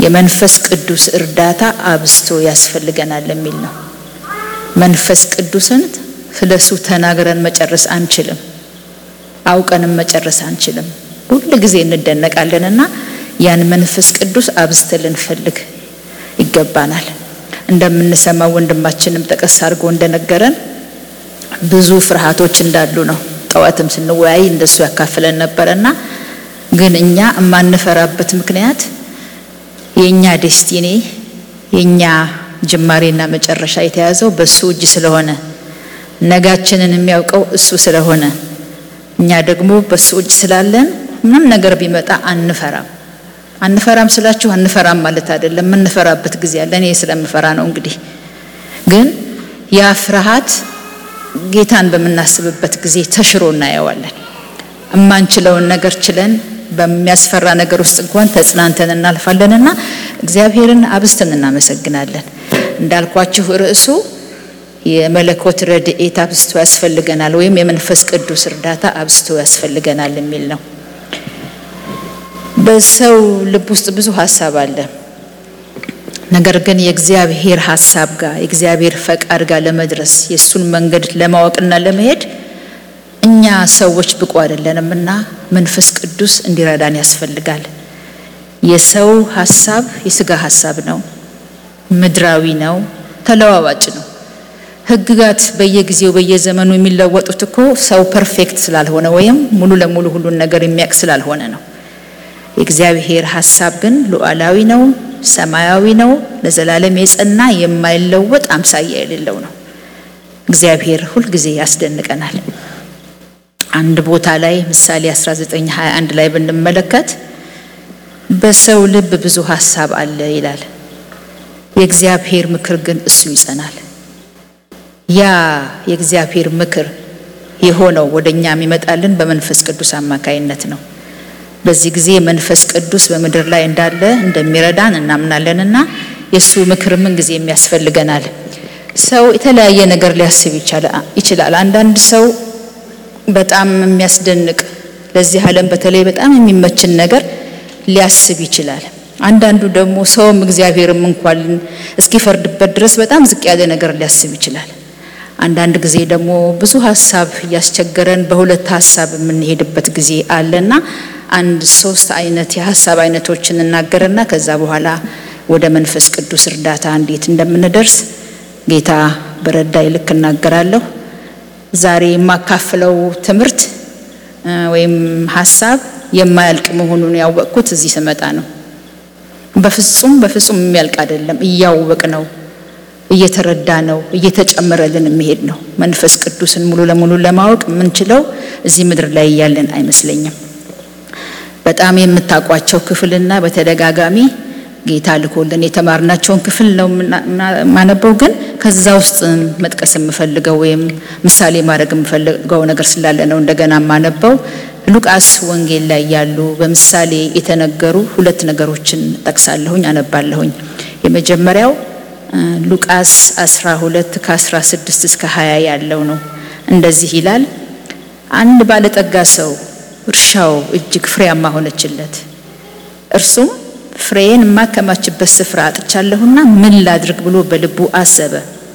የመንፈስ ቅዱስ እርዳታ አብስቶ ያስፈልገናል የሚል ነው። መንፈስ ቅዱስን ስለሱ ተናግረን መጨረስ አንችልም፣ አውቀንም መጨረስ አንችልም። ሁል ጊዜ እንደነቃለንና ያን መንፈስ ቅዱስ አብዝተን ልንፈልግ ይገባናል። እንደምንሰማው ወንድማችንም ጠቀስ አድርጎ እንደነገረን ብዙ ፍርሃቶች እንዳሉ ነው። ጠዋትም ስንወያይ እንደሱ ያካፍለን ነበረና ግን እኛ የማንፈራበት ምክንያት የኛ ዴስቲኒ የኛ ጅማሬና መጨረሻ የተያዘው በሱ እጅ ስለሆነ ነጋችንን የሚያውቀው እሱ ስለሆነ እኛ ደግሞ በሱ እጅ ስላለን ምንም ነገር ቢመጣ አንፈራም። አንፈራም ስላችሁ አንፈራም ማለት አይደለም። የምንፈራበት ጊዜ አለ። እኔ ስለምፈራ ነው። እንግዲህ ግን ያ ፍርሃት ጌታን በምናስብበት ጊዜ ተሽሮ እናየዋለን። እማንችለውን ነገር ችለን በሚያስፈራ ነገር ውስጥ እንኳን ተጽናንተን እናልፋለንና እግዚአብሔርን አብዝተን እናመሰግናለን። እንዳልኳችሁ ርዕሱ የመለኮት ረድኤት አብዝቶ ያስፈልገናል ወይም የመንፈስ ቅዱስ እርዳታ አብዝቶ ያስፈልገናል የሚል ነው። በሰው ልብ ውስጥ ብዙ ሀሳብ አለ። ነገር ግን የእግዚአብሔር ሀሳብ ጋር የእግዚአብሔር ፈቃድ ጋር ለመድረስ የእሱን መንገድ ለማወቅና ለመሄድ እኛ ሰዎች ብቁ አይደለንም እና መንፈስ ቅዱስ እንዲረዳን ያስፈልጋል። የሰው ሀሳብ የስጋ ሀሳብ ነው፣ ምድራዊ ነው፣ ተለዋዋጭ ነው። ሕግጋት በየጊዜው በየዘመኑ የሚለወጡት እኮ ሰው ፐርፌክት ስላልሆነ ወይም ሙሉ ለሙሉ ሁሉን ነገር የሚያውቅ ስላልሆነ ነው። የእግዚአብሔር ሀሳብ ግን ሉዓላዊ ነው፣ ሰማያዊ ነው፣ ለዘላለም የጸና የማይለወጥ አምሳያ የሌለው ነው። እግዚአብሔር ሁልጊዜ ያስደንቀናል። አንድ ቦታ ላይ ምሳሌ 1921 ላይ ብንመለከት በሰው ልብ ብዙ ሀሳብ አለ ይላል፣ የእግዚአብሔር ምክር ግን እሱ ይጸናል። ያ የእግዚአብሔር ምክር የሆነው ወደ እኛ የሚመጣልን በመንፈስ ቅዱስ አማካይነት ነው። በዚህ ጊዜ መንፈስ ቅዱስ በምድር ላይ እንዳለ እንደሚረዳን እናምናለንና የእሱ ምክር ምን ጊዜ የሚያስፈልገናል። ሰው የተለያየ ነገር ሊያስብ ይችላል። አንዳንድ ሰው በጣም የሚያስደንቅ ለዚህ ዓለም በተለይ በጣም የሚመችን ነገር ሊያስብ ይችላል። አንዳንዱ ደግሞ ሰውም እግዚአብሔርም እንኳን እስኪፈርድበት ድረስ በጣም ዝቅ ያለ ነገር ሊያስብ ይችላል። አንዳንድ ጊዜ ደግሞ ብዙ ሀሳብ እያስቸገረን በሁለት ሀሳብ የምንሄድበት ጊዜ አለና አንድ ሶስት አይነት የሀሳብ አይነቶችን እናገርና ከዛ በኋላ ወደ መንፈስ ቅዱስ እርዳታ እንዴት እንደምንደርስ ጌታ በረዳይ ልክ እናገራለሁ። ዛሬ የማካፍለው ትምህርት ወይም ሀሳብ የማያልቅ መሆኑን ያወቅኩት እዚህ ስመጣ ነው። በፍጹም በፍጹም የሚያልቅ አይደለም። እያወቅ ነው እየተረዳ ነው እየተጨመረልን የሚሄድ ነው። መንፈስ ቅዱስን ሙሉ ለሙሉ ለማወቅ የምንችለው እዚህ ምድር ላይ እያለን አይመስለኝም። በጣም የምታውቋቸው ክፍልና በተደጋጋሚ ጌታ ልኮልን የተማርናቸውን ክፍል ነው የማነበው። ግን ከዛ ውስጥ መጥቀስ የምፈልገው ወይም ምሳሌ ማድረግ የምፈልገው ነገር ስላለ ነው እንደገና የማነበው። ሉቃስ ወንጌል ላይ ያሉ በምሳሌ የተነገሩ ሁለት ነገሮችን ጠቅሳለሁኝ፣ አነባለሁኝ። የመጀመሪያው ሉቃስ 12 ከ16 እስከ 20 ያለው ነው። እንደዚህ ይላል። አንድ ባለጠጋ ሰው እርሻው እጅግ ፍሬያማ ሆነችለት። እርሱም ፍሬዬን የማከማችበት ስፍራ አጥቻለሁና ምን ላድርግ ብሎ በልቡ አሰበ።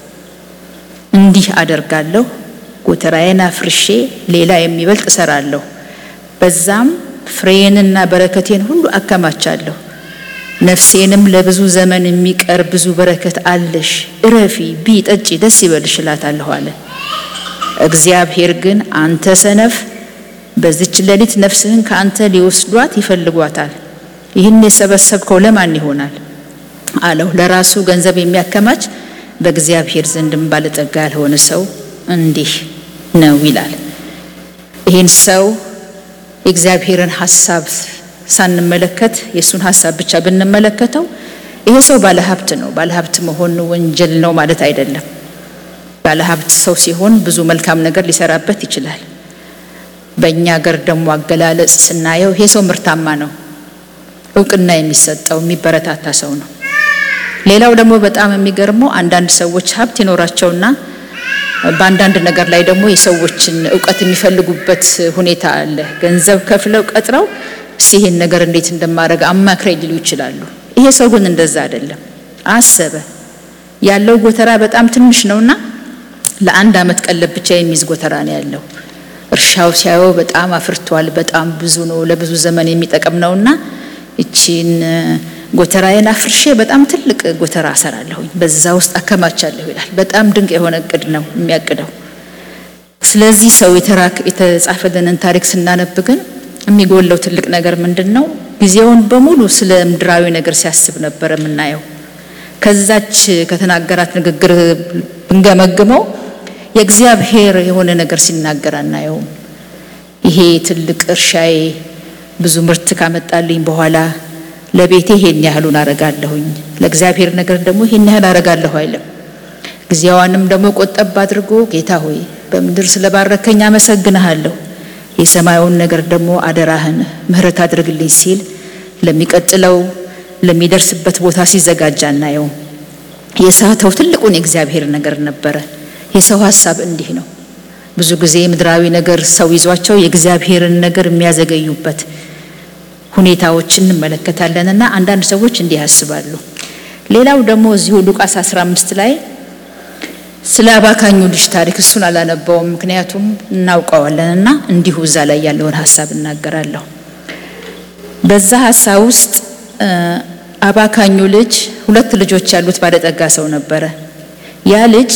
እንዲህ አደርጋለሁ፣ ጎተራዬን አፍርሼ ሌላ የሚበልጥ እሰራለሁ፣ በዛም ፍሬዬንና በረከቴን ሁሉ አከማቻለሁ። ነፍሴንም ለብዙ ዘመን የሚቀር ብዙ በረከት አለሽ፣ እረፊ፣ ቢ ጠጪ፣ ደስ ይበልሽ እላታለሁ አለ። እግዚአብሔር ግን አንተ ሰነፍ፣ በዚች ሌሊት ነፍስህን ከአንተ ሊወስዷት ይፈልጓታል ይህን የሰበሰብከው ለማን ይሆናል አለው። ለራሱ ገንዘብ የሚያከማች በእግዚአብሔር ዘንድም ባለጠጋ ያልሆነ ሰው እንዲህ ነው ይላል። ይህን ሰው የእግዚአብሔርን ሀሳብ ሳንመለከት የእሱን ሀሳብ ብቻ ብንመለከተው ይሄ ሰው ባለሀብት ነው። ባለሀብት መሆን ወንጀል ነው ማለት አይደለም። ባለሀብት ሰው ሲሆን ብዙ መልካም ነገር ሊሰራበት ይችላል። በእኛ ሀገር ደግሞ አገላለጽ ስናየው ይሄ ሰው ምርታማ ነው እውቅና የሚሰጠው የሚበረታታ ሰው ነው። ሌላው ደግሞ በጣም የሚገርመው አንዳንድ ሰዎች ሀብት ይኖራቸውና በአንዳንድ ነገር ላይ ደግሞ የሰዎችን እውቀት የሚፈልጉበት ሁኔታ አለ። ገንዘብ ከፍለው ቀጥረው እስቲ ይሄን ነገር እንዴት እንደማድረግ አማክረኝ ሊሉ ይችላሉ። ይሄ ሰው ግን እንደዛ አይደለም። አሰበ። ያለው ጎተራ በጣም ትንሽ ነውና ለአንድ ዓመት ቀለብ ብቻ የሚይዝ ጎተራ ነው ያለው። እርሻው ሲያየው በጣም አፍርቷል፣ በጣም ብዙ ነው፣ ለብዙ ዘመን የሚጠቅም ነውና እቺን ጎተራዬን አፍርሼ በጣም ትልቅ ጎተራ አሰራለሁኝ፣ በዛ ውስጥ አከማቻለሁ ይላል። በጣም ድንቅ የሆነ እቅድ ነው የሚያቅደው። ስለዚህ ሰው የተጻፈልንን ታሪክ ስናነብ ግን የሚጎለው ትልቅ ነገር ምንድን ነው? ጊዜውን በሙሉ ስለ ምድራዊ ነገር ሲያስብ ነበር የምናየው። ከዛች ከተናገራት ንግግር ብንገመግመው የእግዚአብሔር የሆነ ነገር ሲናገር አናየውም። ይሄ ትልቅ እርሻዬ ብዙ ምርት ካመጣልኝ በኋላ ለቤቴ ይሄን ያህሉን አረጋለሁኝ፣ ለእግዚአብሔር ነገር ደግሞ ይሄን ያህል አረጋለሁ አይልም። ጊዜዋንም ደግሞ ቆጠብ አድርጎ ጌታ ሆይ በምድር ስለባረከኝ አመሰግንሃለሁ፣ የሰማዩን ነገር ደግሞ አደራህን ምሕረት አድርግልኝ ሲል ለሚቀጥለው ለሚደርስበት ቦታ ሲዘጋጅ አናየው። የሳተው ትልቁን የእግዚአብሔር ነገር ነበረ። የሰው ሀሳብ እንዲህ ነው። ብዙ ጊዜ ምድራዊ ነገር ሰው ይዟቸው የእግዚአብሔርን ነገር የሚያዘገዩበት ሁኔታዎች እንመለከታለን እና አንዳንድ ሰዎች እንዲህ ያስባሉ። ሌላው ደግሞ እዚሁ ሉቃስ 15 ላይ ስለ አባካኙ ልጅ ታሪክ እሱን አላነበውም፣ ምክንያቱም እናውቀዋለን እና እንዲሁ እዛ ላይ ያለውን ሀሳብ እናገራለሁ። በዛ ሀሳብ ውስጥ አባካኙ ልጅ ሁለት ልጆች ያሉት ባለጠጋ ሰው ነበረ። ያ ልጅ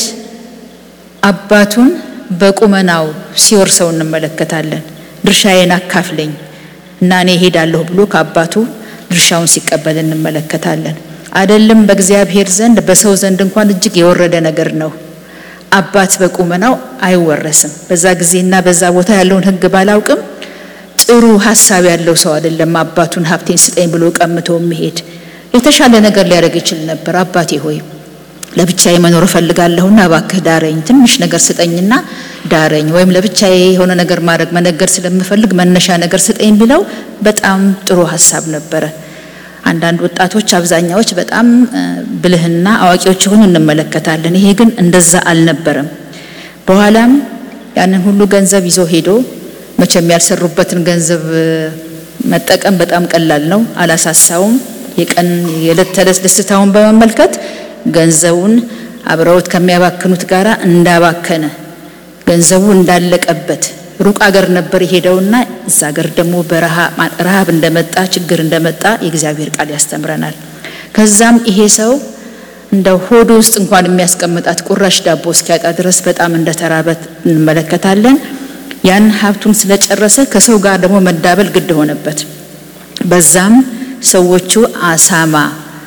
አባቱን በቁመናው ሲወርሰው እንመለከታለን። ድርሻዬን አካፍለኝ እና እኔ እሄዳለሁ ብሎ ከአባቱ ድርሻውን ሲቀበል እንመለከታለን። አይደለም በእግዚአብሔር ዘንድ በሰው ዘንድ እንኳን እጅግ የወረደ ነገር ነው። አባት በቁመናው አይወረስም። በዛ ጊዜና በዛ ቦታ ያለውን ሕግ ባላውቅም ጥሩ ሀሳብ ያለው ሰው አይደለም አባቱን ሀብቴን ስጠኝ ብሎ ቀምቶ የሚሄድ የተሻለ ነገር ሊያደርግ ይችል ነበር። አባቴ ሆይ ለብቻዬ መኖር እፈልጋለሁና እባክህ ዳረኝ፣ ትንሽ ነገር ስጠኝና ዳረኝ፣ ወይም ለብቻዬ የሆነ ነገር ማድረግ መነገር ስለምፈልግ መነሻ ነገር ስጠኝ ቢለው በጣም ጥሩ ሀሳብ ነበረ። አንዳንድ ወጣቶች አብዛኛዎች በጣም ብልህና አዋቂዎች የሆኑ እንመለከታለን። ይሄ ግን እንደዛ አልነበረም። በኋላም ያንን ሁሉ ገንዘብ ይዞ ሄዶ መቼም ያልሰሩበትን ገንዘብ መጠቀም በጣም ቀላል ነው፣ አላሳሳውም። የቀን የዕለት ተዕለት ደስታውን በመመልከት ገንዘቡን አብረውት ከሚያባክኑት ጋር እንዳባከነ ገንዘቡ እንዳለቀበት ሩቅ አገር ነበር የሄደውና እዛ አገር ደግሞ በረሃብ እንደመጣ ችግር እንደመጣ የእግዚአብሔር ቃል ያስተምረናል። ከዛም ይሄ ሰው እንደ ሆዱ ውስጥ እንኳን የሚያስቀምጣት ቁራሽ ዳቦ እስኪያጣ ድረስ በጣም እንደተራበ እንመለከታለን። ያን ሀብቱን ስለጨረሰ ከሰው ጋር ደግሞ መዳበል ግድ ሆነበት። በዛም ሰዎቹ አሳማ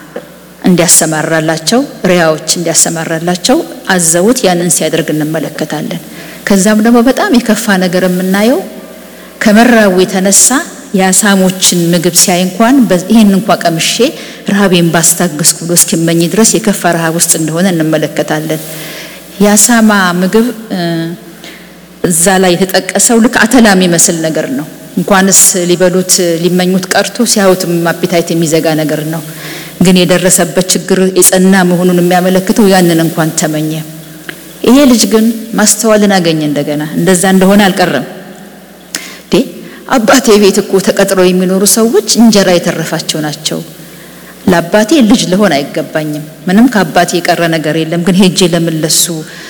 እንዲያሰማራላቸው ሪያዎች እንዲያሰማራላቸው አዘውት ያንን ሲያደርግ እንመለከታለን። ከዛም ደግሞ በጣም የከፋ ነገር የምናየው ከመራቡ የተነሳ የአሳሞችን ምግብ ሲያይ እንኳን ይህን እንኳ ቀምሼ ረሃቤን ባስታገስኩ ብሎ እስኪመኝ ድረስ የከፋ ረሃብ ውስጥ እንደሆነ እንመለከታለን። የአሳማ ምግብ እዛ ላይ የተጠቀሰው ልክ አተላ የሚመስል ነገር ነው። እንኳንስ ሊበሉት ሊመኙት ቀርቶ ሲያዩትም አፒታይት የሚዘጋ ነገር ነው። ግን የደረሰበት ችግር የጸና መሆኑን የሚያመለክተው ያንን እንኳን ተመኘ። ይሄ ልጅ ግን ማስተዋልን አገኘ። እንደገና እንደዛ እንደሆነ አልቀረም። ዴ አባቴ ቤት እኮ ተቀጥረው የሚኖሩ ሰዎች እንጀራ የተረፋቸው ናቸው። ለአባቴ ልጅ ልሆን አይገባኝም። ምንም ከአባቴ የቀረ ነገር የለም። ግን ሄጄ ለመለሱ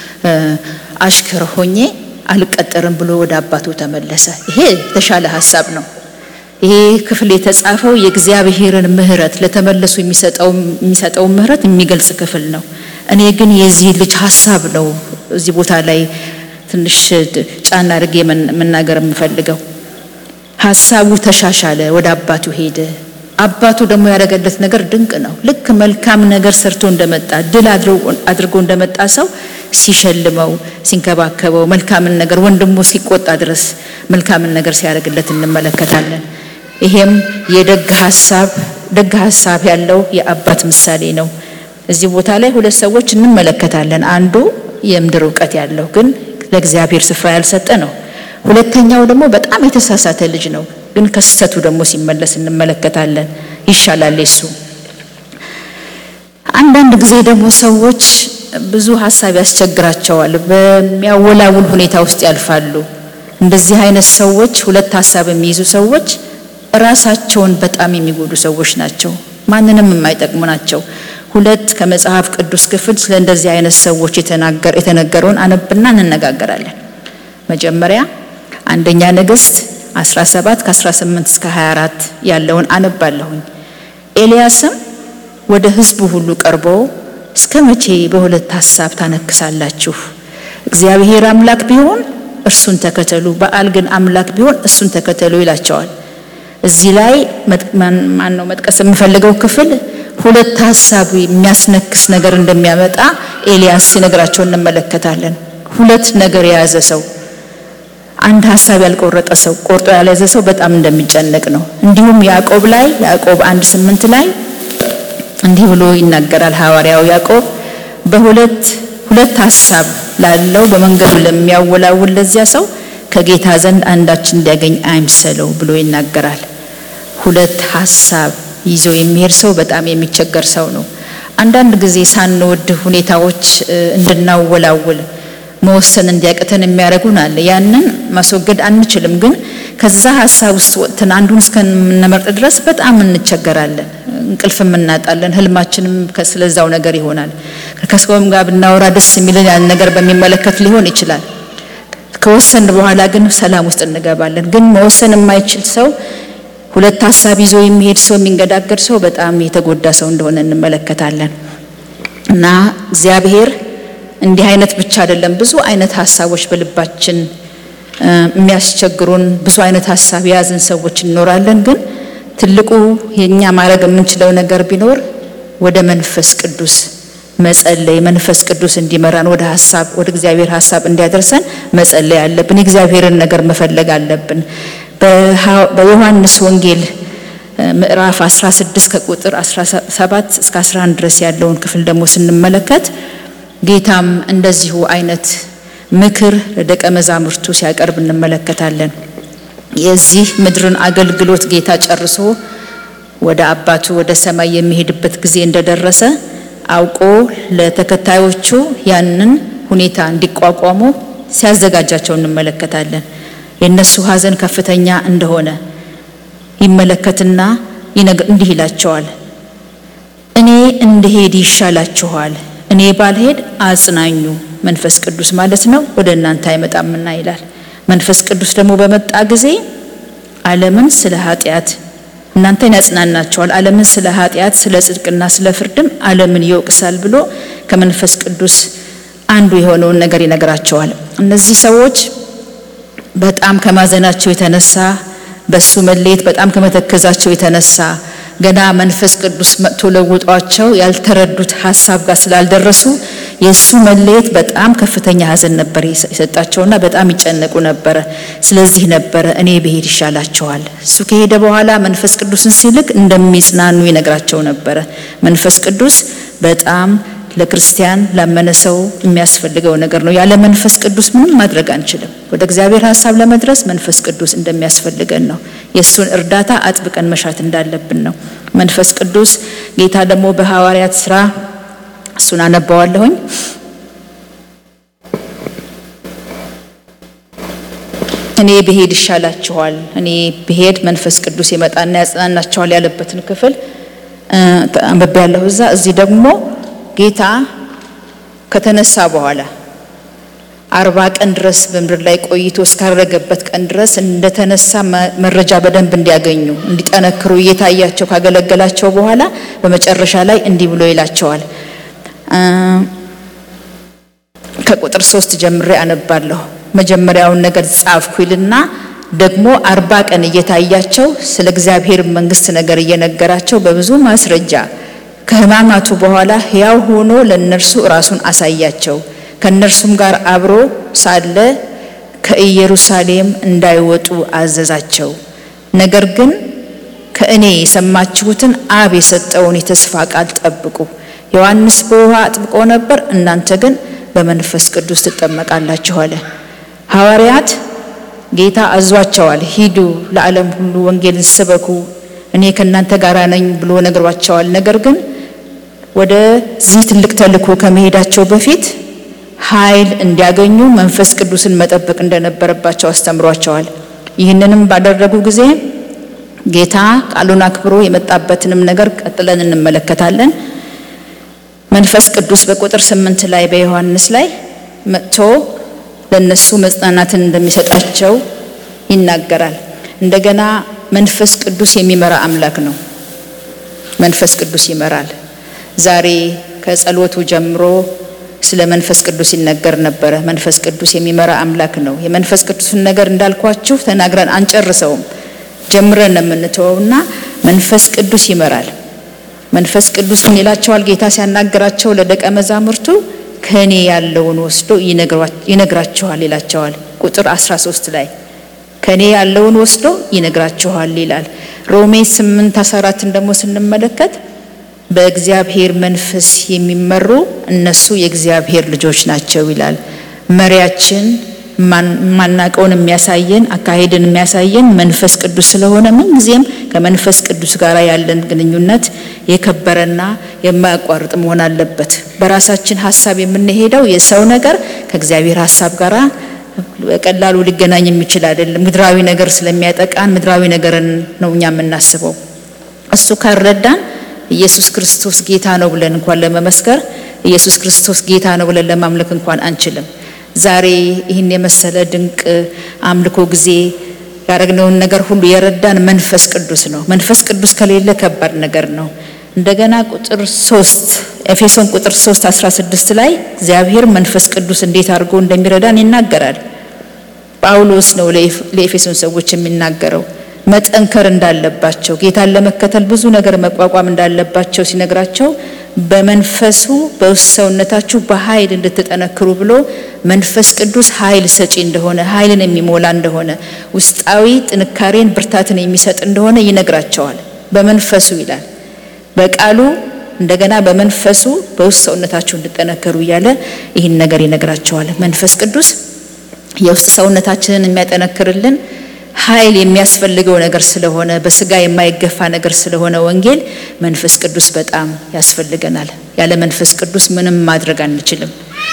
አሽከር ሆኜ አልቀጠርም ብሎ ወደ አባቱ ተመለሰ። ይሄ የተሻለ ሀሳብ ነው። ይሄ ክፍል የተጻፈው የእግዚአብሔርን ምሕረት ለተመለሱ የሚሰጠውን ምሕረት የሚገልጽ ክፍል ነው። እኔ ግን የዚህ ልጅ ሀሳብ ነው እዚህ ቦታ ላይ ትንሽ ጫና አድርጌ መናገር የምፈልገው። ሀሳቡ ተሻሻለ፣ ወደ አባቱ ሄደ። አባቱ ደግሞ ያደረገለት ነገር ድንቅ ነው። ልክ መልካም ነገር ሰርቶ እንደመጣ ድል አድርጎ እንደመጣ ሰው ሲሸልመው፣ ሲንከባከበው መልካምን ነገር ወንድሙ ሲቆጣ ድረስ መልካምን ነገር ሲያደርግለት እንመለከታለን። ይሄም የደግ ሀሳብ ደግ ሀሳብ ያለው የአባት ምሳሌ ነው። እዚህ ቦታ ላይ ሁለት ሰዎች እንመለከታለን። አንዱ የምድር እውቀት ያለው ግን ለእግዚአብሔር ስፍራ ያልሰጠ ነው። ሁለተኛው ደግሞ በጣም የተሳሳተ ልጅ ነው፣ ግን ከስህተቱ ደግሞ ሲመለስ እንመለከታለን። ይሻላል የሱ። አንዳንድ ጊዜ ደግሞ ሰዎች ብዙ ሀሳብ ያስቸግራቸዋል፣ በሚያወላውል ሁኔታ ውስጥ ያልፋሉ። እንደዚህ አይነት ሰዎች ሁለት ሀሳብ የሚይዙ ሰዎች ራሳቸውን በጣም የሚጎዱ ሰዎች ናቸው። ማንንም የማይጠቅሙ ናቸው። ሁለት ከመጽሐፍ ቅዱስ ክፍል ስለ እንደዚህ አይነት ሰዎች የተነገረውን አነብና እንነጋገራለን። መጀመሪያ አንደኛ ነገሥት 17 ከ18 እስከ 24 ያለውን አነባለሁኝ። ኤልያስም ወደ ሕዝቡ ሁሉ ቀርቦ እስከ መቼ በሁለት ሐሳብ ታነክሳላችሁ? እግዚአብሔር አምላክ ቢሆን እርሱን ተከተሉ፣ በዓል ግን አምላክ ቢሆን እሱን ተከተሉ ይላቸዋል። እዚህ ላይ ማን ነው መጥቀስ የምፈልገው ክፍል ሁለት ሐሳብ የሚያስነክስ ነገር እንደሚያመጣ ኤልያስ ሲነግራቸው እንመለከታለን። ሁለት ነገር የያዘ ሰው አንድ ሐሳብ ያልቆረጠ ሰው ቆርጦ ያልያዘ ሰው በጣም እንደሚጨነቅ ነው። እንዲሁም ያዕቆብ ላይ ያዕቆብ አንድ ስምንት ላይ እንዲህ ብሎ ይናገራል ሐዋርያው ያዕቆብ በሁለት ሁለት ሐሳብ ላለው በመንገዱ ለሚያወላውል ለዚያ ሰው ከጌታ ዘንድ አንዳች እንዲያገኝ አይምሰለው ብሎ ይናገራል። ሁለት ሐሳብ ይዞ የሚሄድ ሰው በጣም የሚቸገር ሰው ነው። አንዳንድ ጊዜ ሳንወድ ሁኔታዎች እንድናወላውል መወሰን እንዲያቅተን የሚያደርጉን አለ። ያንን ማስወገድ አንችልም፣ ግን ከዛ ሀሳብ ውስጥ ወጥተን አንዱን እስከምንመርጥ ድረስ በጣም እንቸገራለን፣ እንቅልፍም እናጣለን፣ ህልማችንም ስለዛው ነገር ይሆናል። ከሰውም ጋር ብናወራ ደስ የሚለን ያን ነገር በሚመለከት ሊሆን ይችላል። ከወሰን በኋላ ግን ሰላም ውስጥ እንገባለን። ግን መወሰን የማይችል ሰው ሁለት ሀሳብ ይዞ የሚሄድ ሰው የሚንገዳገድ ሰው በጣም የተጎዳ ሰው እንደሆነ እንመለከታለን። እና እግዚአብሔር እንዲህ አይነት ብቻ አይደለም፣ ብዙ አይነት ሀሳቦች በልባችን የሚያስቸግሩን ብዙ አይነት ሀሳብ የያዝን ሰዎች እንኖራለን። ግን ትልቁ የኛ ማድረግ የምንችለው ነገር ቢኖር ወደ መንፈስ ቅዱስ መጸለይ፣ መንፈስ ቅዱስ እንዲመራን ወደ ሀሳብ ወደ እግዚአብሔር ሀሳብ እንዲያደርሰን መጸለይ አለብን። የእግዚአብሔርን ነገር መፈለግ አለብን። በዮሐንስ ወንጌል ምዕራፍ 16 ከቁጥር 17 እስከ 11 ድረስ ያለውን ክፍል ደግሞ ስንመለከት ጌታም እንደዚሁ አይነት ምክር ለደቀ መዛሙርቱ ሲያቀርብ እንመለከታለን። የዚህ ምድርን አገልግሎት ጌታ ጨርሶ ወደ አባቱ ወደ ሰማይ የሚሄድበት ጊዜ እንደደረሰ አውቆ ለተከታዮቹ ያንን ሁኔታ እንዲቋቋሙ ሲያዘጋጃቸው እንመለከታለን። የእነሱ ሐዘን ከፍተኛ እንደሆነ ይመለከትና እንዲህ ይላቸዋል፣ እኔ እንድሄድ ይሻላችኋል፣ እኔ ባልሄድ አጽናኙ መንፈስ ቅዱስ ማለት ነው ወደ እናንተ አይመጣምና ይላል። መንፈስ ቅዱስ ደግሞ በመጣ ጊዜ ዓለምን ስለ ኃጢአት እናንተን ያጽናናቸዋል፣ ዓለምን ስለ ኃጢአት፣ ስለ ጽድቅና ስለ ፍርድም ዓለምን ይወቅሳል ብሎ ከመንፈስ ቅዱስ አንዱ የሆነውን ነገር ይነግራቸዋል። እነዚህ ሰዎች በጣም ከማዘናቸው የተነሳ በሱ መለየት በጣም ከመተከዛቸው የተነሳ ገና መንፈስ ቅዱስ መጥቶ ለውጧቸው ያልተረዱት ሀሳብ ጋር ስላልደረሱ የእሱ መለየት በጣም ከፍተኛ ሐዘን ነበር የሰጣቸውና በጣም ይጨነቁ ነበረ። ስለዚህ ነበረ እኔ ብሄድ ይሻላቸዋል። እሱ ከሄደ በኋላ መንፈስ ቅዱስን ሲልክ እንደሚጽናኑ ይነግራቸው ነበረ። መንፈስ ቅዱስ በጣም ለክርስቲያን ላመነ ሰው የሚያስፈልገው ነገር ነው። ያለ መንፈስ ቅዱስ ምንም ማድረግ አንችልም። ወደ እግዚአብሔር ሀሳብ ለመድረስ መንፈስ ቅዱስ እንደሚያስፈልገን ነው። የእሱን እርዳታ አጥብቀን መሻት እንዳለብን ነው። መንፈስ ቅዱስ ጌታ ደግሞ በሐዋርያት ስራ እሱን አነባዋለሁኝ። እኔ ብሄድ ይሻላችኋል፣ እኔ ብሄድ መንፈስ ቅዱስ ይመጣና ያጽናናችኋል ያለበትን ክፍል አንብቤ ያለሁ እዛ እዚህ ደግሞ ጌታ ከተነሳ በኋላ አርባ ቀን ድረስ በምድር ላይ ቆይቶ እስካረገበት ቀን ድረስ እንደተነሳ መረጃ በደንብ እንዲያገኙ እንዲጠነክሩ እየታያቸው ካገለገላቸው በኋላ በመጨረሻ ላይ እንዲህ ብሎ ይላቸዋል። ከቁጥር ሶስት ጀምሬ አነባለሁ። መጀመሪያውን ነገር ጻፍኩ ይልና ደግሞ አርባ ቀን እየታያቸው ስለ እግዚአብሔር መንግስት ነገር እየነገራቸው በብዙ ማስረጃ ከሕማማቱ በኋላ ሕያው ሆኖ ለእነርሱ ራሱን አሳያቸው። ከእነርሱም ጋር አብሮ ሳለ ከኢየሩሳሌም እንዳይወጡ አዘዛቸው። ነገር ግን ከእኔ የሰማችሁትን አብ የሰጠውን የተስፋ ቃል ጠብቁ። ዮሐንስ በውሃ አጥምቆ ነበር፣ እናንተ ግን በመንፈስ ቅዱስ ትጠመቃላችሁ አለ። ሐዋርያት ጌታ አዟቸዋል። ሂዱ፣ ለዓለም ሁሉ ወንጌልን ስበኩ፣ እኔ ከእናንተ ጋር ነኝ ብሎ ነግሯቸዋል። ነገር ግን ወደዚህ ትልቅ ተልእኮ ከመሄዳቸው በፊት ኃይል እንዲያገኙ መንፈስ ቅዱስን መጠበቅ እንደነበረባቸው አስተምሯቸዋል። ይህንንም ባደረጉ ጊዜ ጌታ ቃሉን አክብሮ የመጣበትንም ነገር ቀጥለን እንመለከታለን። መንፈስ ቅዱስ በቁጥር ስምንት ላይ በዮሐንስ ላይ መጥቶ ለነሱ መጽናናትን እንደሚሰጣቸው ይናገራል። እንደገና መንፈስ ቅዱስ የሚመራ አምላክ ነው። መንፈስ ቅዱስ ይመራል። ዛሬ ከጸሎቱ ጀምሮ ስለ መንፈስ ቅዱስ ይነገር ነበረ። መንፈስ ቅዱስ የሚመራ አምላክ ነው። የመንፈስ ቅዱስን ነገር እንዳልኳችሁ ተናግረን አንጨርሰውም፣ ጀምረን ነው የምንተወውና መንፈስ ቅዱስ ይመራል። መንፈስ ቅዱስ ምን ይላቸዋል? ጌታ ሲያናግራቸው ለደቀ መዛሙርቱ ከእኔ ያለውን ወስዶ ይነግራችኋል ይላቸዋል። ቁጥር 13 ላይ ከእኔ ያለውን ወስዶ ይነግራችኋል ይላል። ሮሜ 8 14ን ደግሞ ስንመለከት በእግዚአብሔር መንፈስ የሚመሩ እነሱ የእግዚአብሔር ልጆች ናቸው ይላል። መሪያችን ማናቀውን የሚያሳየን አካሄድን የሚያሳየን መንፈስ ቅዱስ ስለሆነ ምንጊዜም ከመንፈስ ቅዱስ ጋር ያለን ግንኙነት የከበረና የማያቋርጥ መሆን አለበት። በራሳችን ሀሳብ የምንሄደው የሰው ነገር ከእግዚአብሔር ሀሳብ ጋር በቀላሉ ሊገናኝ የሚችል አይደለም። ምድራዊ ነገር ስለሚያጠቃን ምድራዊ ነገርን ነው እኛ የምናስበው። እሱ ካልረዳን ኢየሱስ ክርስቶስ ጌታ ነው ብለን እንኳን ለመመስከር ኢየሱስ ክርስቶስ ጌታ ነው ብለን ለማምለክ እንኳን አንችልም። ዛሬ ይህን የመሰለ ድንቅ አምልኮ ጊዜ ያደረግነውን ነገር ሁሉ የረዳን መንፈስ ቅዱስ ነው። መንፈስ ቅዱስ ከሌለ ከባድ ነገር ነው። እንደገና ቁጥር ሶስት ኤፌሶን ቁጥር 3 16 ላይ እግዚአብሔር መንፈስ ቅዱስ እንዴት አድርጎ እንደሚረዳን ይናገራል። ጳውሎስ ነው ለኤፌሶን ሰዎች የሚናገረው መጠንከር እንዳለባቸው ጌታን ለመከተል ብዙ ነገር መቋቋም እንዳለባቸው ሲነግራቸው በመንፈሱ በውስጥ ሰውነታችሁ በኃይል እንድትጠነክሩ ብሎ መንፈስ ቅዱስ ኃይል ሰጪ እንደሆነ ኃይልን የሚሞላ እንደሆነ ውስጣዊ ጥንካሬን ብርታትን የሚሰጥ እንደሆነ ይነግራቸዋል። በመንፈሱ ይላል በቃሉ እንደገና በመንፈሱ በውስጥ ሰውነታችሁ እንድጠነከሩ እያለ ይህን ነገር ይነግራቸዋል። መንፈስ ቅዱስ የውስጥ ሰውነታችንን የሚያጠነክርልን ኃይል የሚያስፈልገው ነገር ስለሆነ በስጋ የማይገፋ ነገር ስለሆነ ወንጌል መንፈስ ቅዱስ በጣም ያስፈልገናል። ያለ መንፈስ ቅዱስ ምንም ማድረግ አንችልም።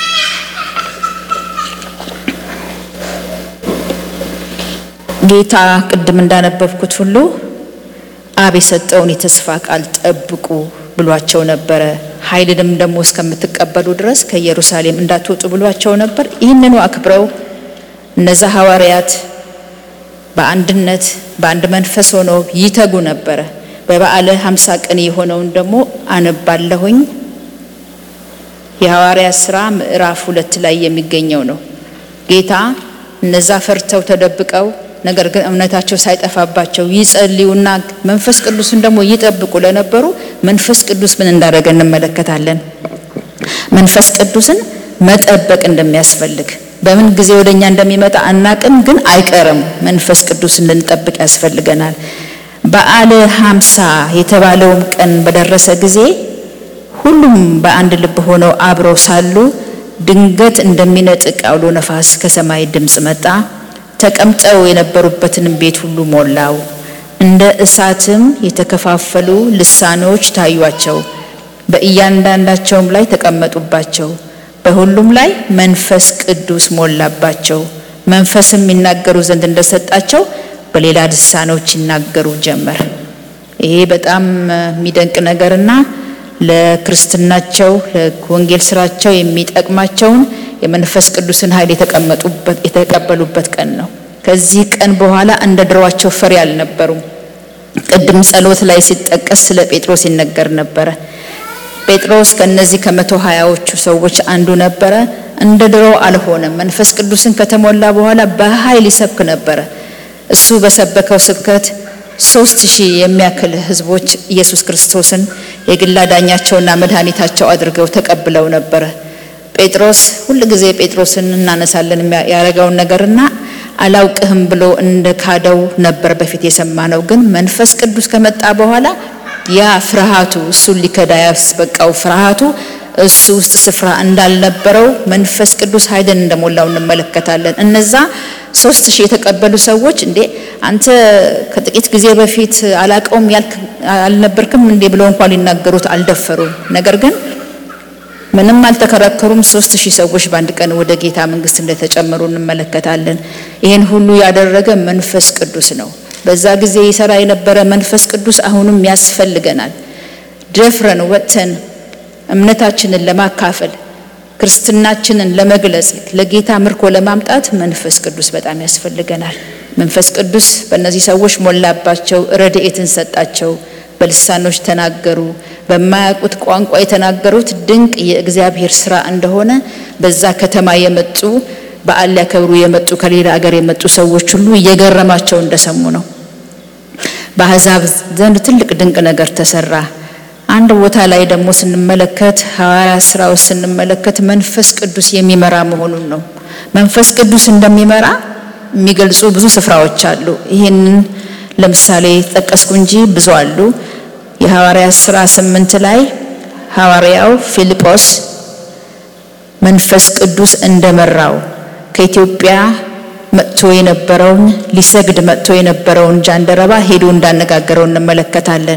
ጌታ ቅድም እንዳነበብኩት ሁሉ አብ የሰጠውን የተስፋ ቃል ጠብቁ ብሏቸው ነበረ። ኃይልንም ደግሞ እስከምትቀበሉ ድረስ ከኢየሩሳሌም እንዳትወጡ ብሏቸው ነበር። ይህንኑ አክብረው እነዛ ሐዋርያት በአንድነት በአንድ መንፈስ ሆነው ይተጉ ነበረ። በበዓለ ሀምሳ ቀን የሆነውን ደግሞ አነባለሁኝ። የሐዋርያት ሥራ ምዕራፍ ሁለት ላይ የሚገኘው ነው። ጌታ እነዛ ፈርተው ተደብቀው ነገር ግን እምነታቸው ሳይጠፋባቸው ይጸልዩና መንፈስ ቅዱስን ደግሞ ይጠብቁ ለነበሩ መንፈስ ቅዱስ ምን እንዳደረገ እንመለከታለን። መንፈስ ቅዱስን መጠበቅ እንደሚያስፈልግ በምን ጊዜ ወደኛ እንደሚመጣ አናቅም፣ ግን አይቀርም። መንፈስ ቅዱስን ልንጠብቅ ያስፈልገናል። በዓለ ሀምሳ የተባለውም ቀን በደረሰ ጊዜ ሁሉም በአንድ ልብ ሆነው አብረው ሳሉ ድንገት እንደሚነጥቅ አውሎ ነፋስ ከሰማይ ድምፅ መጣ፣ ተቀምጠው የነበሩበትን ቤት ሁሉ ሞላው። እንደ እሳትም የተከፋፈሉ ልሳኖች ታዩአቸው፣ በእያንዳንዳቸውም ላይ ተቀመጡባቸው። በሁሉም ላይ መንፈስ ቅዱስ ሞላባቸው። መንፈስም ይናገሩ ዘንድ እንደሰጣቸው በሌላ ልሳኖች ይናገሩ ጀመር። ይሄ በጣም የሚደንቅ ነገርና ለክርስትናቸው ለወንጌል ስራቸው የሚጠቅማቸውን የመንፈስ ቅዱስን ኃይል የተቀመጡበት የተቀበሉበት ቀን ነው። ከዚህ ቀን በኋላ እንደ ድሮዋቸው ፈሪ አልነበሩም። ቅድም ጸሎት ላይ ሲጠቀስ ስለ ጴጥሮስ ይነገር ነበረ። ጴጥሮስ ከነዚህ ከመቶ ሀያዎቹ ሰዎች አንዱ ነበረ። እንደ ድሮ አልሆነም። መንፈስ ቅዱስን ከተሞላ በኋላ በኃይል ይሰብክ ነበረ። እሱ በሰበከው ስብከት ሶስት ሺህ የሚያክል ህዝቦች ኢየሱስ ክርስቶስን የግል አዳኛቸውና መድኃኒታቸው አድርገው ተቀብለው ነበረ። ጴጥሮስ ሁል ጊዜ ጴጥሮስን እናነሳለን ያደረገውን ነገርና አላውቅህም ብሎ እንደ ካደው ነበር በፊት የሰማ ነው። ግን መንፈስ ቅዱስ ከመጣ በኋላ ያ ፍርሃቱ እሱን ሊከዳ ያስበቃው ፍርሃቱ እሱ ውስጥ ስፍራ እንዳልነበረው መንፈስ ቅዱስ ኃይልን እንደሞላው እንመለከታለን። እነዛ ሶስት ሺህ የተቀበሉ ሰዎች እንዴ አንተ ከጥቂት ጊዜ በፊት አላቀውም ያልክ አልነበርክም እንዴ ብለው እንኳን ሊናገሩት አልደፈሩም። ነገር ግን ምንም አልተከራከሩም። ሶስት ሺህ ሰዎች በአንድ ቀን ወደ ጌታ መንግስት እንደተጨመሩ እንመለከታለን። ይህን ሁሉ ያደረገ መንፈስ ቅዱስ ነው። በዛ ጊዜ ይሰራ የነበረ መንፈስ ቅዱስ አሁንም ያስፈልገናል። ደፍረን ወጥተን እምነታችንን ለማካፈል ክርስትናችንን ለመግለጽ ለጌታ ምርኮ ለማምጣት መንፈስ ቅዱስ በጣም ያስፈልገናል። መንፈስ ቅዱስ በእነዚህ ሰዎች ሞላባቸው፣ ረድኤትን ሰጣቸው፣ በልሳኖች ተናገሩ። በማያውቁት ቋንቋ የተናገሩት ድንቅ የእግዚአብሔር ስራ እንደሆነ በዛ ከተማ የመጡ በዓል ሊያከብሩ የመጡ ከሌላ ሀገር የመጡ ሰዎች ሁሉ እየገረማቸው እንደሰሙ ነው። በአሕዛብ ዘንድ ትልቅ ድንቅ ነገር ተሰራ። አንድ ቦታ ላይ ደግሞ ስንመለከት ሐዋርያ ስራ ውስጥ ስንመለከት መንፈስ ቅዱስ የሚመራ መሆኑን ነው። መንፈስ ቅዱስ እንደሚመራ የሚገልጹ ብዙ ስፍራዎች አሉ። ይህንን ለምሳሌ ጠቀስኩ እንጂ ብዙ አሉ። የሐዋርያ ስራ ስምንት ላይ ሐዋርያው ፊልጶስ መንፈስ ቅዱስ እንደመራው ከኢትዮጵያ መጥቶ የነበረውን ሊሰግድ መጥቶ የነበረውን ጃንደረባ ሄዶ እንዳነጋገረው እንመለከታለን።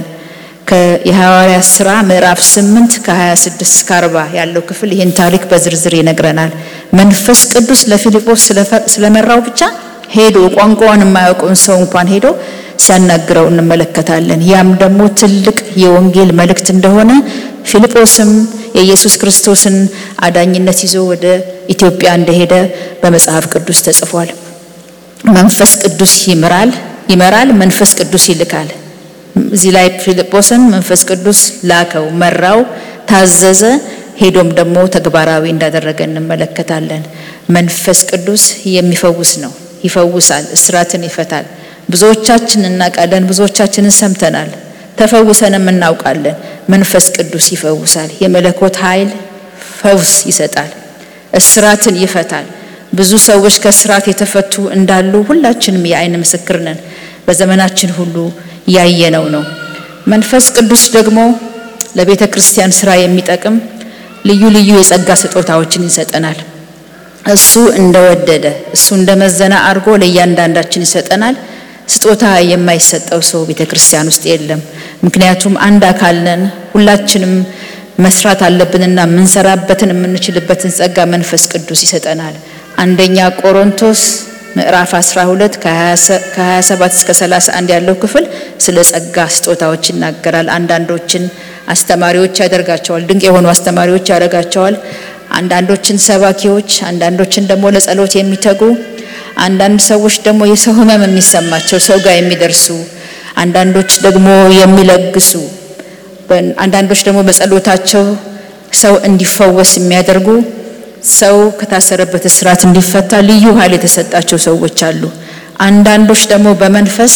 የሐዋርያ ስራ ምዕራፍ 8 ከ26 እስከ 40 ያለው ክፍል ይህን ታሪክ በዝርዝር ይነግረናል። መንፈስ ቅዱስ ለፊልጶስ ስለመራው ብቻ ሄዶ ቋንቋውን የማያውቀውን ሰው እንኳን ሄዶ ሲያናግረው እንመለከታለን። ያም ደግሞ ትልቅ የወንጌል መልእክት እንደሆነ ፊልጶስም የኢየሱስ ክርስቶስን አዳኝነት ይዞ ወደ ኢትዮጵያ እንደሄደ በመጽሐፍ ቅዱስ ተጽፏል። መንፈስ ቅዱስ ይምራል፣ ይመራል፣ መንፈስ ቅዱስ ይልካል። እዚህ ላይ ፊልጶስን መንፈስ ቅዱስ ላከው፣ መራው፣ ታዘዘ። ሄዶም ደግሞ ተግባራዊ እንዳደረገ እንመለከታለን። መንፈስ ቅዱስ የሚፈውስ ነው፣ ይፈውሳል፣ እስራትን ይፈታል። ብዙዎቻችን እናውቃለን፣ ብዙዎቻችንን ሰምተናል፣ ተፈውሰንም እናውቃለን። መንፈስ ቅዱስ ይፈውሳል። የመለኮት ኃይል ፈውስ ይሰጣል፣ እስራትን ይፈታል። ብዙ ሰዎች ከእስራት የተፈቱ እንዳሉ ሁላችንም የዓይን ምስክር ነን። በዘመናችን ሁሉ ያየነው ነው። መንፈስ ቅዱስ ደግሞ ለቤተ ክርስቲያን ስራ የሚጠቅም ልዩ ልዩ የጸጋ ስጦታዎችን ይሰጠናል። እሱ እንደወደደ እሱ እንደመዘነ አድርጎ ለእያንዳንዳችን ይሰጠናል። ስጦታ የማይሰጠው ሰው ቤተ ክርስቲያን ውስጥ የለም። ምክንያቱም አንድ አካል ነን። ሁላችንም መስራት አለብንና የምንሰራበትን የምንችልበትን ጸጋ መንፈስ ቅዱስ ይሰጠናል። አንደኛ ቆሮንቶስ ምዕራፍ 12 ከ27 እስከ 31 ያለው ክፍል ስለ ጸጋ ስጦታዎች ይናገራል። አንዳንዶችን አስተማሪዎች ያደርጋቸዋል፣ ድንቅ የሆኑ አስተማሪዎች ያደርጋቸዋል። አንዳንዶችን ሰባኪዎች፣ አንዳንዶችን ደግሞ ለጸሎት የሚተጉ አንዳንድ ሰዎች ደግሞ የሰው ሕመም የሚሰማቸው ሰው ጋር የሚደርሱ አንዳንዶች ደግሞ የሚለግሱ አንዳንዶች ደግሞ በጸሎታቸው ሰው እንዲፈወስ የሚያደርጉ ሰው ከታሰረበት እስራት እንዲፈታ ልዩ ኃይል የተሰጣቸው ሰዎች አሉ። አንዳንዶች ደግሞ በመንፈስ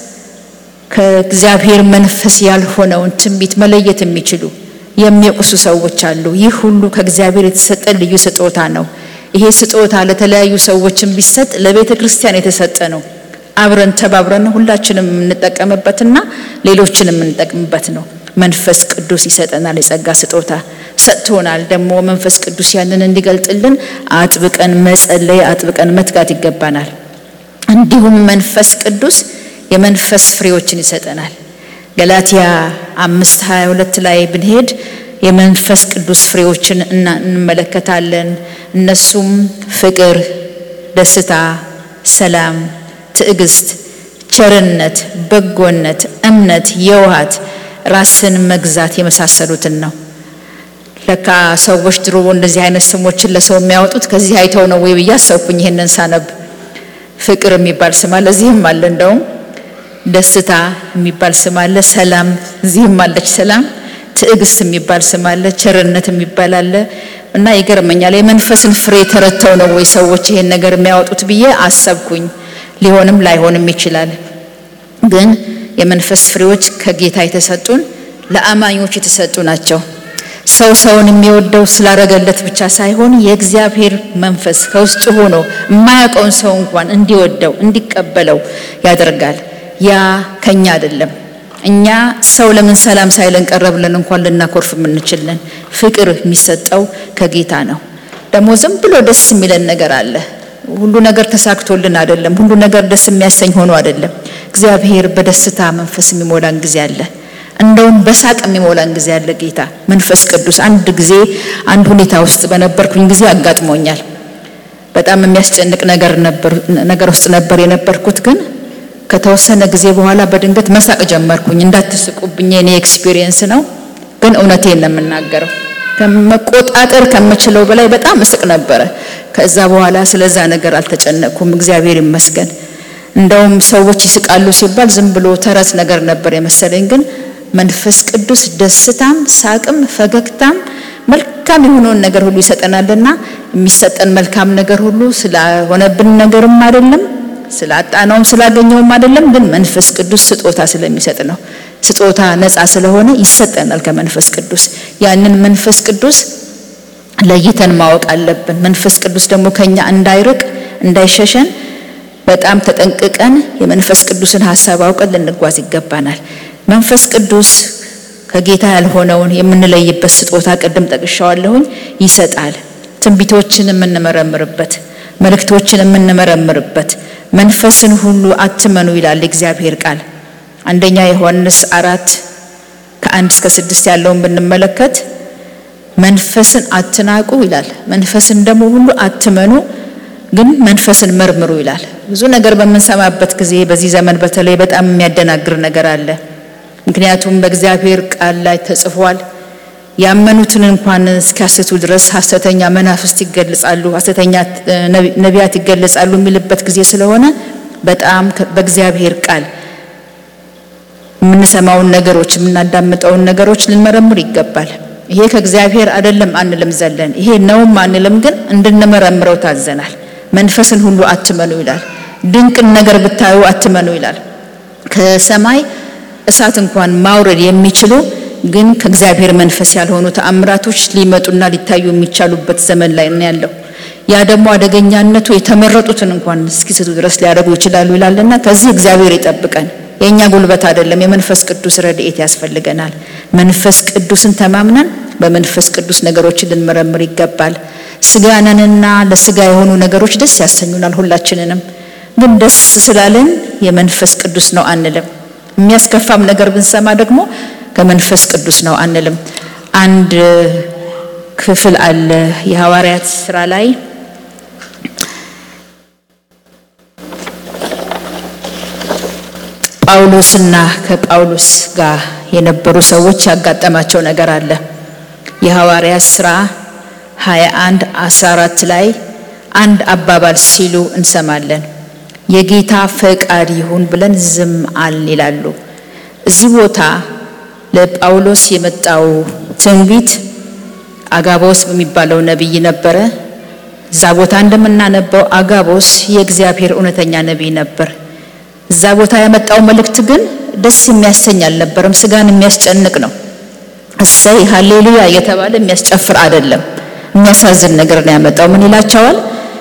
ከእግዚአብሔር መንፈስ ያልሆነውን ትንቢት መለየት የሚችሉ የሚያውቁሱ ሰዎች አሉ። ይህ ሁሉ ከእግዚአብሔር የተሰጠ ልዩ ስጦታ ነው። ይሄ ስጦታ ለተለያዩ ሰዎችን ቢሰጥ ለቤተ ክርስቲያን የተሰጠ ነው። አብረን ተባብረን ሁላችንም የምንጠቀምበትና ሌሎችን የምንጠቅምበት ነው። መንፈስ ቅዱስ ይሰጠናል። የጸጋ ስጦታ ሰጥቶናል። ደግሞ መንፈስ ቅዱስ ያንን እንዲገልጥልን አጥብቀን መጸለይ፣ አጥብቀን መትጋት ይገባናል። እንዲሁም መንፈስ ቅዱስ የመንፈስ ፍሬዎችን ይሰጠናል። ገላትያ አምስት ሀያ ሁለት ላይ ብንሄድ የመንፈስ ቅዱስ ፍሬዎችን እንመለከታለን። እነሱም ፍቅር፣ ደስታ፣ ሰላም፣ ትዕግስት፣ ቸርነት፣ በጎነት፣ እምነት፣ የውሃት ራስን መግዛት የመሳሰሉትን ነው። ለካ ሰዎች ድሮ እንደዚህ አይነት ስሞችን ለሰው የሚያወጡት ከዚህ አይተው ነው ወይ ብዬ አሰብኩኝ። ይሄንን ሳነብ ፍቅር የሚባል ስም አለ፣ እዚህም አለ። እንደውም ደስታ የሚባል ስም አለ፣ ሰላም እዚህም አለች ሰላም። ትዕግስት የሚባል ስም አለ፣ ቸርነት የሚባል አለ። እና ይገርመኛል የመንፈስን ፍሬ ተረተው ነው ወይ ሰዎች ይሄን ነገር የሚያወጡት ብዬ አሰብኩኝ። ሊሆንም ላይሆንም ይችላል ግን የመንፈስ ፍሬዎች ከጌታ የተሰጡን ለአማኞች የተሰጡ ናቸው። ሰው ሰውን የሚወደው ስላረገለት ብቻ ሳይሆን የእግዚአብሔር መንፈስ ከውስጡ ሆኖ የማያውቀውን ሰው እንኳን እንዲወደው እንዲቀበለው ያደርጋል። ያ ከኛ አይደለም። እኛ ሰው ለምን ሰላም ሳይለን ቀረ ብለን እንኳን ልናኮርፍ የምንችልን፣ ፍቅር የሚሰጠው ከጌታ ነው። ደግሞ ዝም ብሎ ደስ የሚለን ነገር አለ። ሁሉ ነገር ተሳክቶልን አይደለም። ሁሉ ነገር ደስ የሚያሰኝ ሆኖ አይደለም። እግዚአብሔር በደስታ መንፈስ የሚሞላን ጊዜ አለ። እንደውም በሳቅ የሚሞላን ጊዜ አለ። ጌታ መንፈስ ቅዱስ አንድ ጊዜ አንድ ሁኔታ ውስጥ በነበርኩኝ ጊዜ አጋጥሞኛል። በጣም የሚያስጨንቅ ነገር ነበር ነገር ውስጥ ነበር የነበርኩት። ግን ከተወሰነ ጊዜ በኋላ በድንገት መሳቅ ጀመርኩኝ። እንዳትስቁብኝ የኔ ኤክስፒሪየንስ ነው፣ ግን እውነቴን ነው የምናገረው። ከመቆጣጠር ከምችለው በላይ በጣም እስቅ ነበረ። ከዛ በኋላ ስለዛ ነገር አልተጨነቅኩም፣ እግዚአብሔር ይመስገን። እንደውም ሰዎች ይስቃሉ ሲባል ዝም ብሎ ተረት ነገር ነበር የመሰለኝ። ግን መንፈስ ቅዱስ ደስታም፣ ሳቅም፣ ፈገግታም መልካም የሆነውን ነገር ሁሉ ይሰጠናልና የሚሰጠን መልካም ነገር ሁሉ ስለሆነብን ነገርም አይደለም ስላጣነውም ስላገኘውም አይደለም፣ ግን መንፈስ ቅዱስ ስጦታ ስለሚሰጥ ነው። ስጦታ ነፃ ስለሆነ ይሰጠናል ከመንፈስ ቅዱስ። ያንን መንፈስ ቅዱስ ለይተን ማወቅ አለብን። መንፈስ ቅዱስ ደግሞ ከኛ እንዳይርቅ እንዳይሸሸን በጣም ተጠንቅቀን የመንፈስ ቅዱስን ሀሳብ አውቀን ልንጓዝ ይገባናል። መንፈስ ቅዱስ ከጌታ ያልሆነውን የምንለይበት ስጦታ ቅድም ጠቅሻዋለሁኝ ይሰጣል። ትንቢቶችን የምንመረምርበት፣ መልእክቶችን የምንመረምርበት መንፈስን ሁሉ አትመኑ ይላል የእግዚአብሔር ቃል። አንደኛ ዮሐንስ አራት ከአንድ እስከ ስድስት ያለውን ብንመለከት መንፈስን አትናቁ ይላል። መንፈስን ደግሞ ሁሉ አትመኑ፣ ግን መንፈስን መርምሩ ይላል። ብዙ ነገር በምንሰማበት ጊዜ በዚህ ዘመን በተለይ በጣም የሚያደናግር ነገር አለ። ምክንያቱም በእግዚአብሔር ቃል ላይ ተጽፏል ያመኑትን እንኳን እስኪያስቱ ድረስ ሐሰተኛ መናፍስት ይገለጻሉ፣ ሐሰተኛ ነቢያት ይገለጻሉ የሚልበት ጊዜ ስለሆነ በጣም በእግዚአብሔር ቃል የምንሰማውን ነገሮች የምናዳምጠውን ነገሮች ልንመረምር ይገባል። ይሄ ከእግዚአብሔር አይደለም አንልም ዘለን፣ ይሄ ነውም አንልም፣ ግን እንድንመረምረው ታዘናል። መንፈስን ሁሉ አትመኑ ይላል። ድንቅን ነገር ብታዩ አትመኑ ይላል። ከሰማይ እሳት እንኳን ማውረድ የሚችሉ ግን ከእግዚአብሔር መንፈስ ያልሆኑ ተአምራቶች ሊመጡና ሊታዩ የሚቻሉበት ዘመን ላይ ነው ያለው። ያ ደግሞ አደገኛነቱ የተመረጡትን እንኳን እስኪስቱ ድረስ ሊያደርጉ ይችላሉ ይላልና ከዚህ እግዚአብሔር ይጠብቀን። የእኛ ጉልበት አይደለም፣ የመንፈስ ቅዱስ ረድኤት ያስፈልገናል። መንፈስ ቅዱስን ተማምነን በመንፈስ ቅዱስ ነገሮችን ልንመረምር ይገባል። ስጋነንና ለስጋ የሆኑ ነገሮች ደስ ያሰኙናል ሁላችንንም። ግን ደስ ስላለን የመንፈስ ቅዱስ ነው አንልም። የሚያስከፋም ነገር ብንሰማ ደግሞ ከመንፈስ ቅዱስ ነው አንልም። አንድ ክፍል አለ የሐዋርያት ስራ ላይ ጳውሎስና ከጳውሎስ ጋር የነበሩ ሰዎች ያጋጠማቸው ነገር አለ። የሐዋርያት ስራ 21 14 ላይ አንድ አባባል ሲሉ እንሰማለን። የጌታ ፈቃድ ይሁን ብለን ዝም አልን ይላሉ። እዚህ ቦታ ለጳውሎስ የመጣው ትንቢት አጋቦስ በሚባለው ነቢይ ነበረ። እዛ ቦታ እንደምናነበው አጋቦስ የእግዚአብሔር እውነተኛ ነቢይ ነበር። እዛ ቦታ ያመጣው መልእክት ግን ደስ የሚያሰኝ አልነበረም። ስጋን የሚያስጨንቅ ነው። እሰይ ሃሌሉያ እየተባለ የሚያስጨፍር አይደለም። የሚያሳዝን ነገር ነው ያመጣው። ምን ይላቸዋል?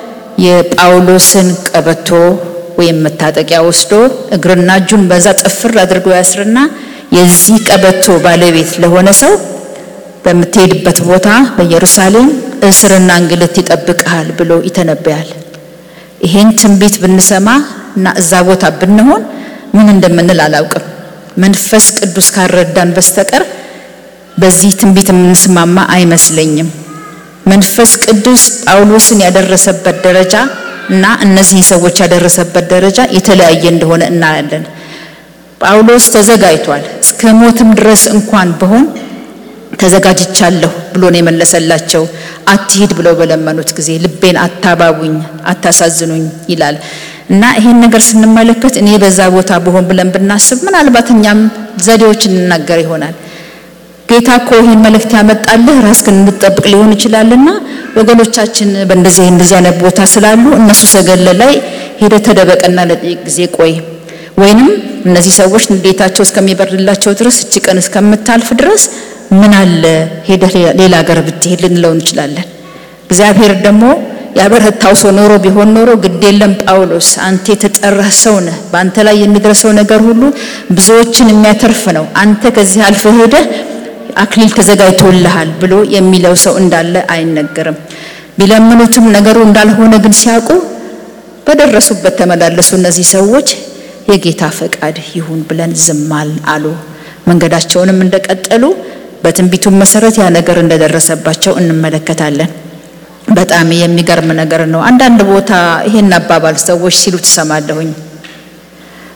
የጳውሎስን ቀበቶ ወይም መታጠቂያ ወስዶ እግርና እጁን በዛ ጥፍር አድርጎ ያስርና የዚህ ቀበቶ ባለቤት ለሆነ ሰው በምትሄድበት ቦታ በኢየሩሳሌም እስርና እንግልት ይጠብቅሃል ብሎ ይተነበያል። ይሄን ትንቢት ብንሰማ እና እዛ ቦታ ብንሆን ምን እንደምንል አላውቅም። መንፈስ ቅዱስ ካረዳን በስተቀር በዚህ ትንቢት የምንስማማ አይመስለኝም። መንፈስ ቅዱስ ጳውሎስን ያደረሰበት ደረጃ እና እነዚህን ሰዎች ያደረሰበት ደረጃ የተለያየ እንደሆነ እናያለን። ጳውሎስ ተዘጋጅቷል። እስከ ሞትም ድረስ እንኳን ብሆን ተዘጋጅቻለሁ ብሎ ነው የመለሰላቸው። አትሂድ ብለው በለመኑት ጊዜ ልቤን አታባቡኝ፣ አታሳዝኑኝ ይላል እና ይሄን ነገር ስንመለከት እኔ በዛ ቦታ ብሆን ብለን ብናስብ ምናልባት እኛም ዘዴዎች እንናገር ይሆናል። ጌታ እኮ ይህን መልእክት ያመጣልህ ራስህን እንድትጠብቅ ሊሆን ይችላልና ወገኖቻችን በእንደዚህ እንደዚህ አይነት ቦታ ስላሉ እነሱ ሰገለ ላይ ሄደ ተደበቀና ለጥቂት ጊዜ ቆይ ወይንም እነዚህ ሰዎች ንዴታቸው እስከሚበርድላቸው ድረስ እቺ ቀን እስከምታልፍ ድረስ ምን አለ ሄደህ ሌላ ሀገር ብትሄድ ልንለው እንችላለን። እግዚአብሔር ደግሞ ያበረታው ሰው ኖሮ ቢሆን ኖሮ ግድ የለም ጳውሎስ አንተ የተጠራህ ሰው ነህ፣ በአንተ ላይ የሚደርሰው ነገር ሁሉ ብዙዎችን የሚያተርፍ ነው፣ አንተ ከዚህ አልፈህ ሄደህ አክሊል ተዘጋጅቶልሃል ብሎ የሚለው ሰው እንዳለ አይነገርም። ቢለምኑትም ነገሩ እንዳልሆነ ግን ሲያውቁ በደረሱበት ተመላለሱ። እነዚህ ሰዎች የጌታ ፈቃድ ይሁን ብለን ዝም አሉ። መንገዳቸውንም እንደቀጠሉ በትንቢቱም መሰረት ያ ነገር እንደደረሰባቸው እንመለከታለን። በጣም የሚገርም ነገር ነው። አንዳንድ ቦታ ይሄን አባባል ሰዎች ሲሉ ትሰማለሁኝ።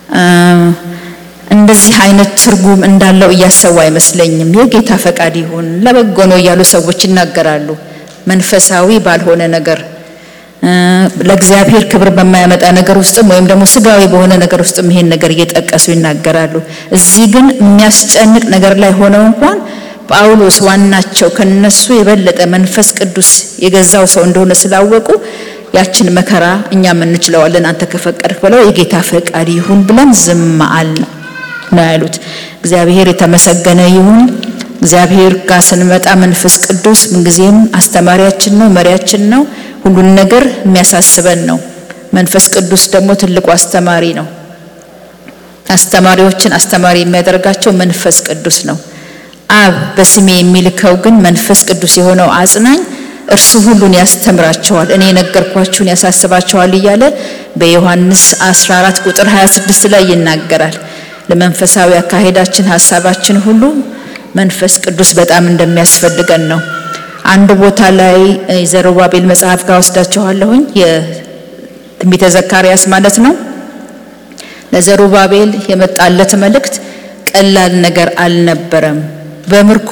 እንደዚህ አይነት ትርጉም እንዳለው እያሰቡ አይመስለኝም። የጌታ ፈቃድ ይሁን ለበጎ ነው እያሉ ሰዎች ይናገራሉ። መንፈሳዊ ባልሆነ ነገር ለእግዚአብሔር ክብር በማያመጣ ነገር ውስጥም ወይም ደግሞ ስጋዊ በሆነ ነገር ውስጥም ይሄን ነገር እየጠቀሱ ይናገራሉ። እዚህ ግን የሚያስጨንቅ ነገር ላይ ሆነው እንኳን ጳውሎስ ዋናቸው ከነሱ የበለጠ መንፈስ ቅዱስ የገዛው ሰው እንደሆነ ስላወቁ ያችን መከራ እኛም እንችለዋለን አንተ ከፈቀድክ ብለው የጌታ ፈቃድ ይሁን ብለን ዝም አል ነው ያሉት። እግዚአብሔር የተመሰገነ ይሁን። እግዚአብሔር ጋር ስንመጣ መንፈስ ቅዱስ ምንጊዜም አስተማሪያችን ነው፣ መሪያችን ነው፣ ሁሉን ነገር የሚያሳስበን ነው። መንፈስ ቅዱስ ደግሞ ትልቁ አስተማሪ ነው። አስተማሪዎችን አስተማሪ የሚያደርጋቸው መንፈስ ቅዱስ ነው። አብ በስሜ የሚልከው ግን መንፈስ ቅዱስ የሆነው አጽናኝ እርሱ ሁሉን ያስተምራቸዋል፣ እኔ የነገርኳችሁን ያሳስባቸዋል እያለ በዮሐንስ 14 ቁጥር 26 ላይ ይናገራል። ለመንፈሳዊ አካሄዳችን ሀሳባችን ሁሉ መንፈስ ቅዱስ በጣም እንደሚያስፈልገን ነው። አንድ ቦታ ላይ የዘሩባቤል መጽሐፍ ጋር ወስዳችኋለሁኝ። የትንቢተ ዘካርያስ ማለት ነው። ለዘሩባቤል የመጣለት መልእክት ቀላል ነገር አልነበረም። በምርኮ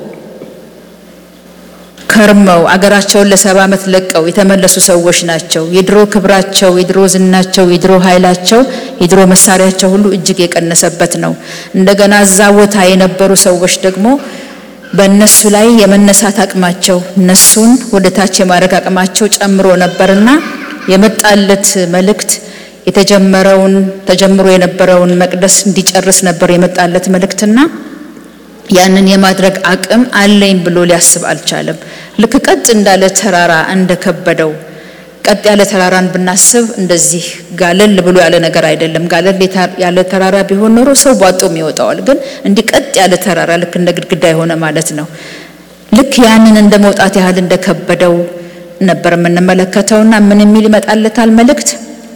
ከርመው አገራቸውን ለሰባ ዓመት ለቀው የተመለሱ ሰዎች ናቸው። የድሮ ክብራቸው፣ የድሮ ዝናቸው፣ የድሮ ኃይላቸው፣ የድሮ መሳሪያቸው ሁሉ እጅግ የቀነሰበት ነው። እንደገና እዛ ቦታ የነበሩ ሰዎች ደግሞ በእነሱ ላይ የመነሳት አቅማቸው እነሱን ወደ ታች የማድረግ አቅማቸው ጨምሮ ነበርና የመጣለት መልእክት የተጀመረውን ተጀምሮ የነበረውን መቅደስ እንዲጨርስ ነበር የመጣለት መልእክትና ያንን የማድረግ አቅም አለኝ ብሎ ሊያስብ አልቻለም። ልክ ቀጥ እንዳለ ተራራ እንደከበደው ቀጥ ያለ ተራራን ብናስብ እንደዚህ ጋለል ብሎ ያለ ነገር አይደለም። ጋለል ያለ ተራራ ቢሆን ኖሮ ሰው ቧጦም ይወጣዋል። ግን እንዲህ ቀጥ ያለ ተራራ ልክ እንደ ግድግዳ የሆነ ማለት ነው። ልክ ያንን እንደ መውጣት ያህል እንደከበደው ነበር የምንመለከተውና ምን የሚል ይመጣለታል መልእክት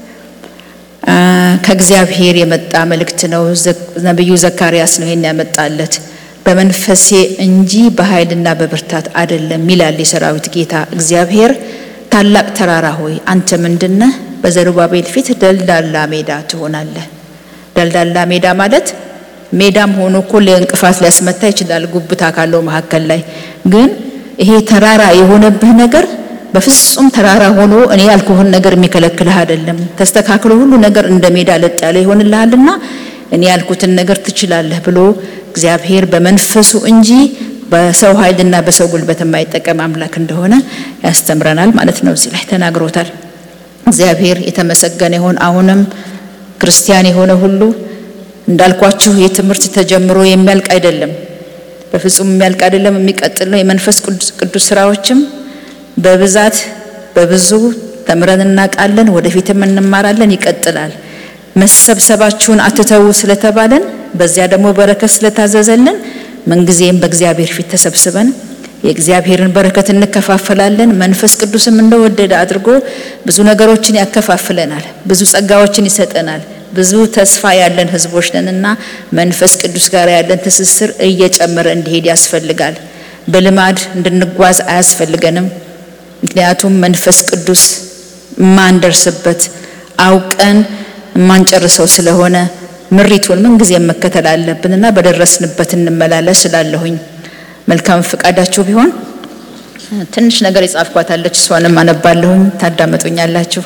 ከእግዚአብሔር የመጣ መልእክት ነው። ነቢዩ ዘካርያስ ነው ይሄን ያመጣለት። በመንፈሴ እንጂ በኃይልና በብርታት አይደለም ይላል የሰራዊት ጌታ እግዚአብሔር። ታላቅ ተራራ ሆይ አንተ ምንድነህ? በዘሩባቤል ፊት ደልዳላ ሜዳ ትሆናለህ። ደልዳላ ሜዳ ማለት ሜዳም ሆኖ እኮ ለእንቅፋት ሊያስመታ ይችላል፣ ጉብታ ካለው መካከል ላይ ግን ይሄ ተራራ የሆነብህ ነገር በፍጹም ተራራ ሆኖ እኔ ያልኩህን ነገር የሚከለክልህ አይደለም። ተስተካክሎ ሁሉ ነገር እንደ ሜዳ ለጥ ያለ ይሆንልሃልና እኔ ያልኩትን ነገር ትችላለህ ብሎ እግዚአብሔር በመንፈሱ እንጂ በሰው ኃይልና በሰው ጉልበት የማይጠቀም አምላክ እንደሆነ ያስተምረናል ማለት ነው። እዚህ ላይ ተናግሮታል። እግዚአብሔር የተመሰገነ ይሁን። አሁንም ክርስቲያን የሆነ ሁሉ እንዳልኳችሁ የትምህርት ተጀምሮ የሚያልቅ አይደለም። በፍጹም የሚያልቅ አይደለም፣ የሚቀጥል ነው። የመንፈስ ቅዱስ ስራዎችም በብዛት በብዙ ተምረን እናውቃለን፣ ወደፊትም እንማራለን፣ ይቀጥላል። መሰብሰባችሁን አትተዉ ስለተባለን በዚያ ደግሞ በረከት ስለታዘዘልን ምንጊዜም በእግዚአብሔር ፊት ተሰብስበን የእግዚአብሔርን በረከት እንከፋፈላለን። መንፈስ ቅዱስም እንደወደደ አድርጎ ብዙ ነገሮችን ያከፋፍለናል፣ ብዙ ጸጋዎችን ይሰጠናል። ብዙ ተስፋ ያለን ህዝቦች ነንና መንፈስ ቅዱስ ጋር ያለን ትስስር እየጨመረ እንዲሄድ ያስፈልጋል። በልማድ እንድንጓዝ አያስፈልገንም። ምክንያቱም መንፈስ ቅዱስ የማንደርስበት አውቀን የማንጨርሰው ስለሆነ ምሪቱን ምንጊዜም መከተል አለብንና በደረስንበት እንመላለስ ስላለሁኝ መልካም ፈቃዳችሁ ቢሆን ትንሽ ነገር የጻፍኳታለች እሷንም አነባለሁኝ ታዳመጡኛላችሁ።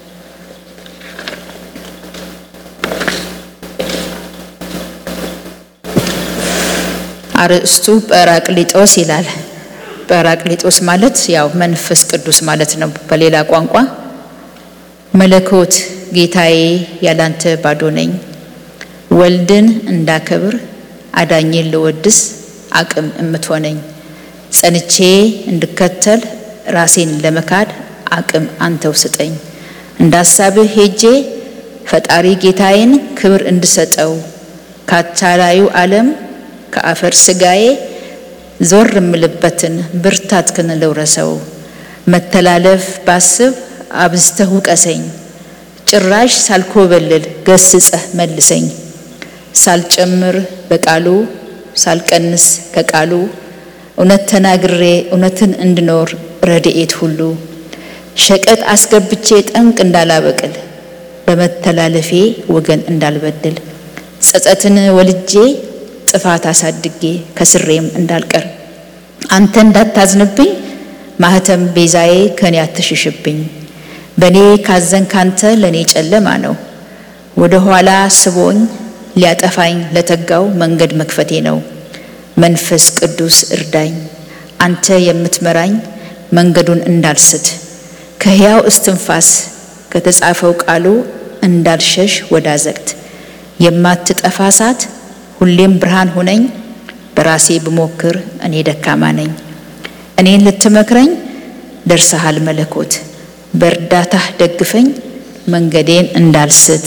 አርእስቱ ጰራቅሊጦስ ይላል። ጰራቅሊጦስ ማለት ያው መንፈስ ቅዱስ ማለት ነው በሌላ ቋንቋ። መለኮት ጌታዬ ያላንተ ባዶ ነኝ፣ ወልድን እንዳከብር አዳኝን ልወድስ አቅም እምትሆነኝ፣ ጸንቼ እንድከተል ራሴን ለመካድ አቅም አንተው ስጠኝ፣ እንደ ሀሳብህ ሄጄ ፈጣሪ ጌታዬን ክብር እንድሰጠው ካታላዩ ዓለም ከአፈር ስጋዬ ዞር እምልበትን ብርታትክን ልውረሰው። መተላለፍ ባስብ አብዝተህ ውቀሰኝ፣ ጭራሽ ሳልኮበልል ገስጸህ መልሰኝ። ሳልጨምር በቃሉ ሳልቀንስ ከቃሉ እውነት ተናግሬ እውነትን እንድኖር ረድኤት ሁሉ ሸቀጥ አስገብቼ ጠንቅ እንዳላበቅል በመተላለፌ ወገን እንዳልበድል ጸጸትን ወልጄ ጥፋት አሳድጌ ከስሬም እንዳልቀር አንተ እንዳታዝንብኝ ማህተም ቤዛዬ ከኔ አትሽሽብኝ። በእኔ ካዘን ካንተ ለእኔ ጨለማ ነው። ወደ ኋላ ስቦኝ ሊያጠፋኝ ለተጋው መንገድ መክፈቴ ነው። መንፈስ ቅዱስ እርዳኝ፣ አንተ የምትመራኝ መንገዱን እንዳልስት ከሕያው እስትንፋስ ከተጻፈው ቃሉ እንዳልሸሽ ወደ አዘቅት የማትጠፋ እሳት ሁሌም ብርሃን ሁነኝ። በራሴ ብሞክር እኔ ደካማ ነኝ። እኔን ልትመክረኝ ደርሰሃል መለኮት፣ በእርዳታህ ደግፈኝ መንገዴን እንዳልስት።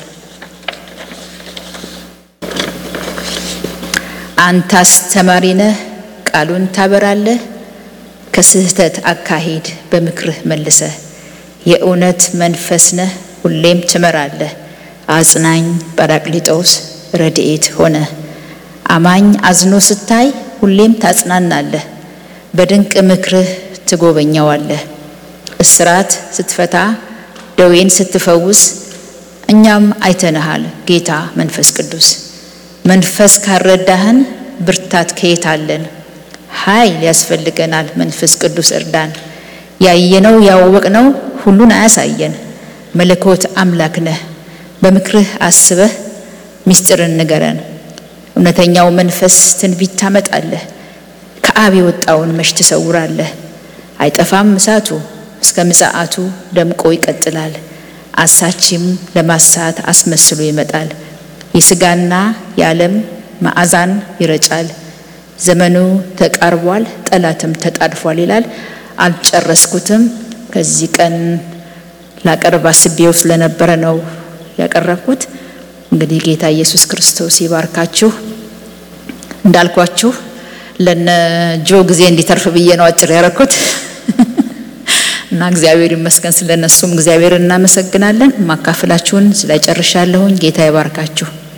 አንተ አስተማሪ ነህ፣ ቃሉን ታበራለህ። ከስህተት አካሄድ በምክርህ መልሰህ የእውነት መንፈስ ነህ፣ ሁሌም ትመራለህ። አጽናኝ ጰራቅሊጦስ ረድኤት ሆነ አማኝ አዝኖ ስታይ ሁሌም ታጽናናለህ። በድንቅ ምክርህ ትጎበኘዋለህ። እስራት ስትፈታ ደዌን ስትፈውስ እኛም አይተንሃል ጌታ መንፈስ ቅዱስ። መንፈስ ካረዳህን ብርታት ከየት አለን? ኃይል ያስፈልገናል መንፈስ ቅዱስ እርዳን። ያየነው ያወቅነው ሁሉን አያሳየን። መለኮት አምላክ ነህ በምክርህ አስበህ ምስጢርን ንገረን። እውነተኛው መንፈስ ትንቢት ታመጣለህ። ከአብ የወጣውን መች ትሰውራለህ? አይጠፋም እሳቱ እስከ ምጽአቱ ደምቆ ይቀጥላል። አሳቺም ለማሳት አስመስሎ ይመጣል። የሥጋና የዓለም መዓዛን ይረጫል። ዘመኑ ተቃርቧል፣ ጠላትም ተጣድፏል ይላል። አልጨረስኩትም። ከዚህ ቀን ላቀርብ አስቤው ስለነበረ ነው ያቀረብኩት። እንግዲህ ጌታ ኢየሱስ ክርስቶስ ይባርካችሁ። እንዳልኳችሁ ለነ ጆ ጊዜ እንዲተርፍ ብዬ ነው አጭር ያረኩት እና እግዚአብሔር ይመስገን ስለነሱም እግዚአብሔር እናመሰግናለን። ማካፍላችሁን ስለጨርሻለሁኝ። ጌታ ይባርካችሁ።